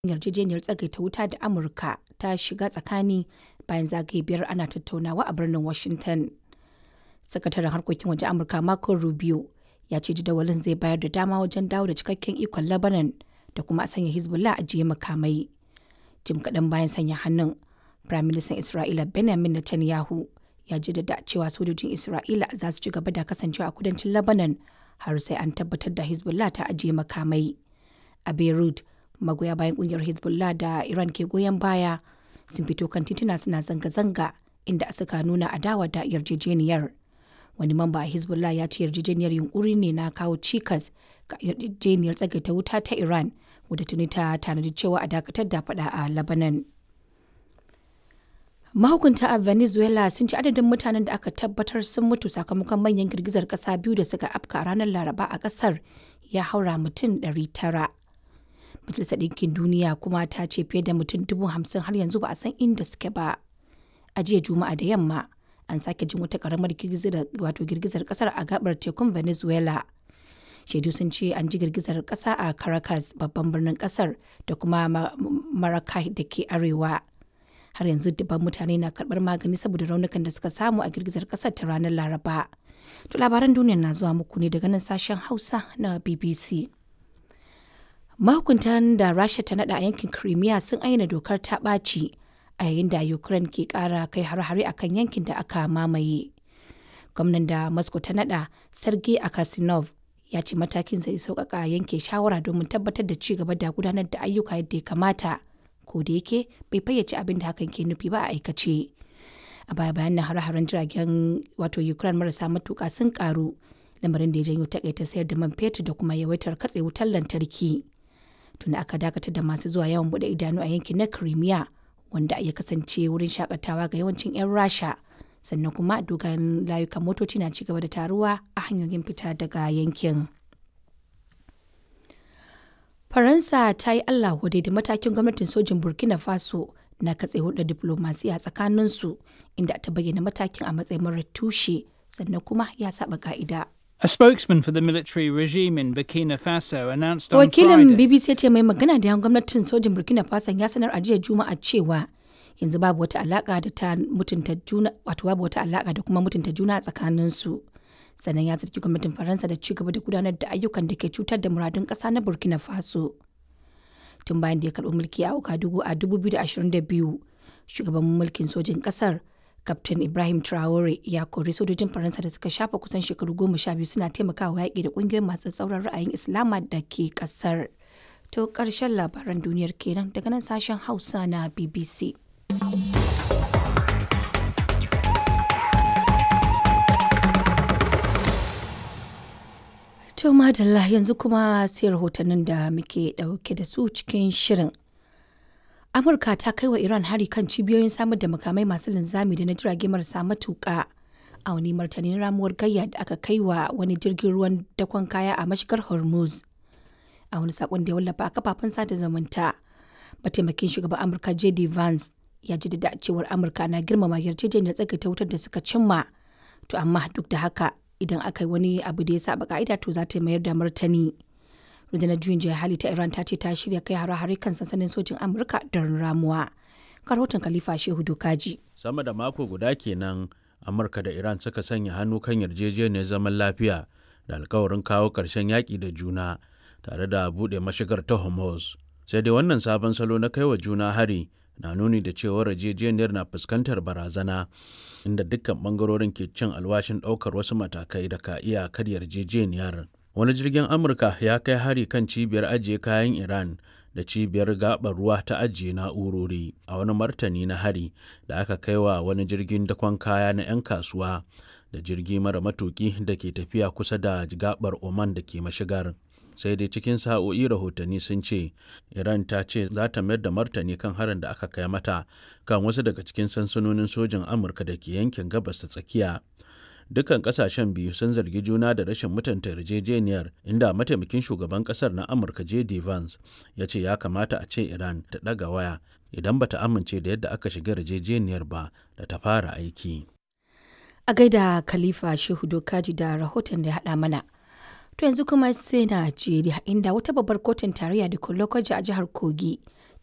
yarjejeniyar tsagaita wuta da Amurka ta shiga tsakani bayan zagaye biyar ana tattaunawa a birnin Washington. Sakataren harkokin wajen Amurka Marco Rubio ya ce jadawalin zai bayar da dama wajen dawo da cikakken ikon Lebanon da kuma a sanya Hezbollah ajiye makamai. Jim kaɗan bayan sanya hannun, Firaministan Isra'ila Benjamin Netanyahu ya jaddada cewa sojojin Isra'ila za su ci gaba da kasancewa a kudancin Lebanon har sai an tabbatar da Hezbollah ta ajiye makamai. A Beirut, magoya bayan kungiyar Hezbollah da Iran ke goyon baya sun fito kan tituna suna zanga-zanga inda suka nuna adawa da yarjejeniyar. Wani mamba a Hezbollah ya ce yarjejeniyar yunkuri ne na kawo cikas ga yarjejeniyar tsagaita wuta ta Iran wadda tuni ta tanadi cewa a dakatar da fada a Lebanon. Mahukunta a Venezuela sun ci adadin mutanen da aka tabbatar sun mutu sakamakon manyan girgizar kasa biyu da suka afka a ranar Laraba a kasar ya haura mutum 900. Majalisar Ɗinkin Duniya kuma ta ce fiye da mutum dubu hamsin har yanzu ba a san inda suke ba. A jiya Juma'a da yamma an sake jin wata karamar girgizar wato girgizar kasar a gabar tekun Venezuela. Shaidu sun ce an ji girgizar kasa a Caracas babban birnin kasar da kuma Maracay da ke arewa. Har yanzu dubban mutane na karɓar magani saboda raunukan da suka samu a girgizar kasar ta ranar Laraba. To labaran duniya na zuwa muku ne daga nan sashen Hausa na BBC. Mahukuntan da Rasha ta nada a yankin Crimea sun aina dokar ta ɓaci a yayin da Ukraine ke ƙara kai har-hare akan yankin da aka mamaye. Gwamnan da Moscow ta nada Sergei Akasinov ya ce matakin zai sauƙaƙa yanke shawara domin tabbatar da ci gaba da gudanar da ayyuka yadda ya kamata. Ko da yake bai fayyace abin da hakan ke nufi ba a aikace. A baya bayan nan hare-haren jiragen wato Ukraine marasa matuƙa sun ƙaru lamarin da ya janyo takaita sayar da man fetur da kuma yawaitar katse wutar lantarki. tunda aka dakatar da masu zuwa yawan bude idanu a yankin na Crimea wanda ya kasance wurin shakatawa ga yawancin 'yan Rasha sannan kuma dogayen layukan motoci na ci gaba da taruwa a hanyoyin fita daga yankin. Faransa ta yi Allah wadai da matakin gwamnatin sojin Burkina Faso na katse hulɗar diplomasiya tsakaninsu inda ta bayyana matakin a matsayin marar tushe sannan kuma ya saba ka'ida. A spokesman for the military regime in Burkina Faso announced on Wakilin Friday. BBC ya ce mai magana da yan gwamnatin sojin Burkina Faso ya sanar a jiya Juma'a cewa yanzu babu wata alaka da ta mutunta juna wato babu wata alaka da kuma mutunta juna a tsakanin su. Sannan ya zargi gwamnatin Faransa da ci gaba da gudanar da ayyukan da ke cutar da muradun ƙasa na Burkina Faso. Tun bayan da ya karɓi mulki a Ouagadougou a 2022, shugaban mulkin sojin ƙasar Kaftin Ibrahim Traore ya kori sojojin Faransa da suka shafa kusan shekaru goma sha biyu suna taimakawa yaƙi da ƙungiyoyin masu tsauran ra'ayin Islama da ke ƙasar. To ƙarshen labaran duniyar kenan daga nan sashen Hausa na BBC. To madalla yanzu kuma sai rahotannin da muke ɗauke da su cikin shirin. Amurka ta kai wa Iran hari kan cibiyoyin samar da makamai masu linzami da na jirage marasa matuƙa a wani martanin ramuwar gayya da aka kai wa wani jirgin ruwan dakon kaya a mashigar Hormuz. A wani sakon da ya wallafa a kafafen sada zumunta, mataimakin shugaban Amurka JD Vance ya jaddada cewar Amurka na girmama yarjejeniyar tsagaita wutar da suka cimma. To amma duk da haka idan aka yi wani abu da ya saba ka'ida to za ta mayar da martani. rundunar juyin juya hali ta iran ta ce ta shirya kai hare-hare kan sansanin sojin amurka don ramuwa rahoton khalifa shehu dokaji sama da mako guda kenan amurka da iran suka sanya hannu kan yarjejeniyar zaman lafiya da alkawarin kawo ƙarshen yaƙi da juna tare da buɗe mashigar ta hormuz sai dai wannan sabon salo na kai wa juna hari na nuni da cewar yarjejeniyar na fuskantar barazana inda dukkan bangarorin ke cin alwashin ɗaukar wasu matakai da ka iya karya yarjejeniyar wani jirgin amurka ya kai hari kan cibiyar ajiye kayan iran da cibiyar gabar ruwa ta ajiye na'urori a wani martani na hari da aka kai wa wani jirgin dakon kaya na 'yan kasuwa da jirgi mara matuki da ke tafiya kusa da gabar oman da ke mashigar sai dai cikin sa'o'i rahotanni sun ce iran ta ce za ta mayar da martani kan harin da aka kai mata kan wasu daga cikin sansanonin sojin amurka da ke yankin gabas ta tsakiya dukkan kasashen biyu sun zargi juna da rashin mutunta yarjejeniyar inda mataimakin shugaban kasar na amurka j.d. vance ya ce ya kamata a ce iran ta ɗaga waya idan bata amince da yadda aka shiga yarjejeniyar ba da ta fara aiki a gaida khalifa shehu dokaji da rahoton da ya haɗa mana to yanzu kuma sai najeriya inda wata babbar kotun tarayya da lokaci a jihar kogi